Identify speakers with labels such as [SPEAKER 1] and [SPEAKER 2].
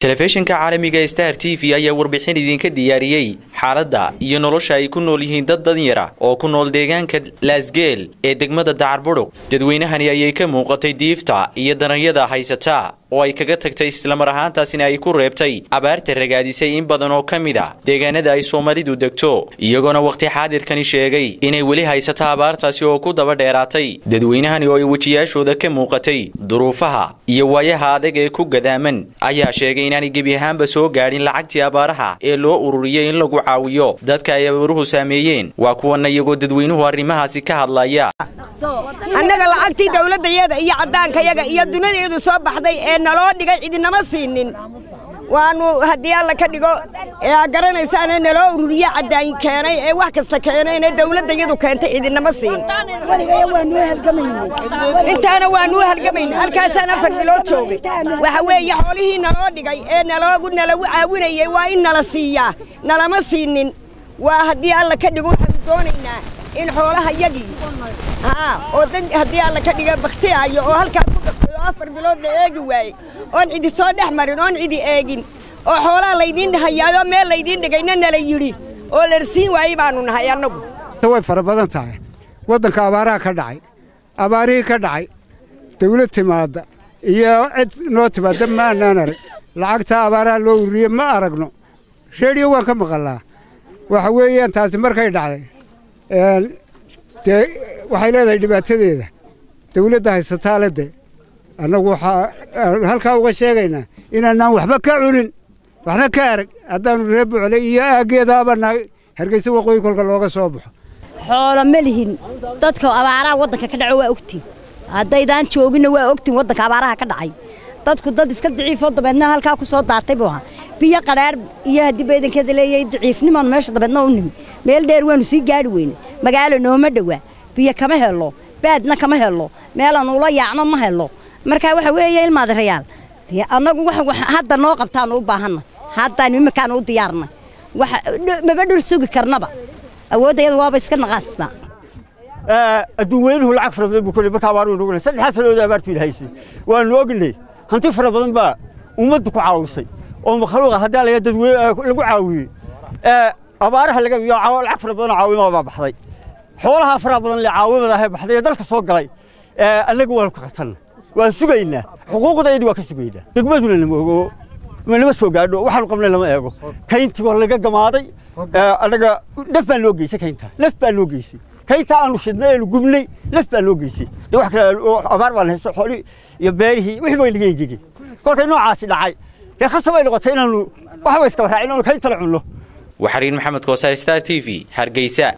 [SPEAKER 1] telefishinka caalamiga star t v ayaa warbixin idinka diyaariyey xaaladda iyo nolosha ay ku nool yihiin dad danyara oo ku nool deegaanka laasgeel ee degmada dacarbudhug dadweynahani ayay ka muuqatay diifta iyo daranyada haysata oo ay kaga tagtay islamar ahaantaasina ay ku reebtay abaarta ragaadisay in badan oo ka mid a deegaanada ay soomaalidu degto iyagoona wakhti xaadirkani sheegay inay weli haysato abaartaasi oo ku daba dheeraatay dadweynahani oo ay wejiyaashooda ka muuqatay duruufaha iyo waayaha adag ee ku gadaaman ayaa sheegay inaanay gebi ahaanba soo gaadhin lacagtii abaaraha ee loo ururiyey in lagu caawiyo dadka ay abaaruhu saameeyeen waa kuwana iyagoo dadweynuhu arrimahaasi ka hadlaya
[SPEAKER 2] annaga lacagtii dawladdayaga iyo caddaankayaga iyo dunidaeedu soo baxday ee naloo dhigay cidinama siinin waanu haddii alla ka dhigo ee aa garanaysaane naloo ururiye caddaan keenay ee wax kasta keenayne dawladdayadu keentay cidinama siin intaana waanuu halgamayna halkaasaan afar bilood joogay waxa weeye xoolihii naloo dhigay ee naloogu nalagu caawinayay waa in nala siiyaa nalama siinin waa haddii alla ka dhigo waxaanu doonaynaa in xoolaha yagii haa oo dad haddii alla ka dhiga baktiyaayo oo halkaa ku dhaqsayo afar bilood la eegi waayey oon cidi soo dhex marin oon cidi eegin oo xoolaha laydiin dhahayaadoo meel laydiin dhigayna nala yidhi oo larsiin waayey baanu nahay annagu
[SPEAKER 3] way fara badan tahay waddanka abaaraha ka dhacay abaarihii ka dhacay dawlad timaadda iyo cid noo timaadda ma annaan arag lacagtaa abaaraha loo ururiye ma aragno reediyo waan ka maqallaa waxa weeyaan taasi markay dhacday dee waxay leedahay dhibaatadeeda dawladda haysataale de annagu waxaa halkaa uga sheegaynaa inaanaan waxba ka cunin waxna ka arag haddaannu reer buclay iyo aaggeedaaba nahay hargeysa waqooyi kolka looga soo baxo
[SPEAKER 4] xoolo ma lihin dadka abaaraha waddanka ka dhaco waa ogtiin haddaydaan jooginna waa ogtiin waddanka abaaraha ka dhacay dadku dad iska daciifoo dabeedna halkaa ku soo daatay buu ahaa biyo qadhaar iyo haddii baydankeeda leeyahay daciifnimaan meesha dabeedna u nimi meel dheer waanu sii gaadhi weyne magaalo nooma dhowaa biyo kama helo baadna kama helo meelaan ula yaacno ma helo markaa waxa weeye ilmaadarayaal dee annagu hadda noo qabtaanu u baahanna haddaan imikaanu u diyaarnay maba dhul sugi karnaba awooddayada waaba iska naqaasnaa
[SPEAKER 5] adduun weynuhu lacag fara badan buu koley marka abaar nugu saddexdaa sannadood abaartu ilahaysay waanu ognay hanti fara badan baa ummaddu ku caawisay oo makhluuqa haddaa laga dadweyne lagu caawiyey abaaraha laga lacag fara badan oo caawimada baa baxday xoolaha faraha badan le caawimada ahee baxday ee dalka soo galay annaga waanu ka qatanna waan sugaynaa xuquuqdaydi waa ka sugaynaa degmaduna lama ogo nama soo gaadho waxaanu qabnay lama eego kayntii waa laga gamaaday annaga naf baa loo geysay kaynta naf baa loo geysay kayntaa aanu shidnay eenu gubnay naf baa loo geysay de wax kale abaar baan haysto xoolii iyo beerihii wixii bay naga engegey kolkay noocaasi dhacay dee khasab ay noqotay inaanu waxba iskaba raacin inaanu kaynta la cunno
[SPEAKER 1] waxariin maxamed koosaar star t v hargeysa